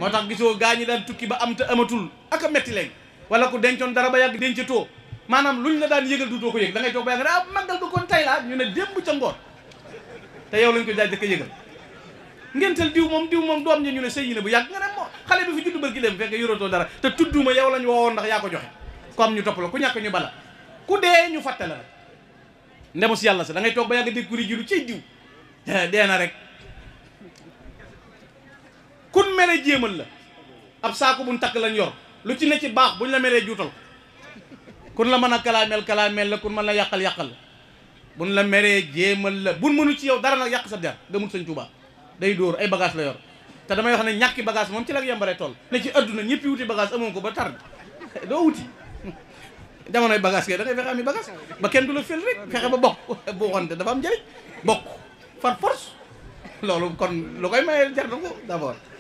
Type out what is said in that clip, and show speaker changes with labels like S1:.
S1: moo tax gisoo gaa ñi daan tukki ba am te amatul ak a metti léegi wala ku dencoon dara ba yàgg dencatoo maanaam luñ la daan yëgal duutoo ko yëg da ngay toog ba yàgg ne ah màggal ko kon tay laa ñu ne démb ca ngoon te yow lañ ko jaaj dëkk yëgal ngentel diw moom diw moom doom ñi ñu ne sëy yi ne bu yàgg nga ne moo xale bi fi juddu bërki dem fekk yoratoo dara te tudduma yow lañ woowoon ndax yaa ko joxe ku am ñu topp la ku ñàkk ñu bala ku dee ñu fàtte la rek ndemu si yàlla sa da ngay toog ba yàgg dégg kuri jilu ciy diw dee na rek kun mere jéemal la ab saako buñ takk lañ yor lu ci ne ci baax buñ la meree juutal ko kun la mën a kalaameel kalaameel la kun mën la yàqal yàqal la buñ la meree jéemal la buñ mënu ci yow dara nag yàq sa der gëmul sëñ Tuubaa day dóor ay bagage la yor te damay wax ne ñàkki bagage moom ci la yembaree toll ne ci adduna ñëppi wuti bagage amoon ko ba tar doo wuti jamonoy bagage kay da ngay fexe ami bagage ba kenn du la fel rek fexe ba bokk boo xonte dafa am njëriñ bokk par force loolu kon lu koy mayee jar na ko d'abord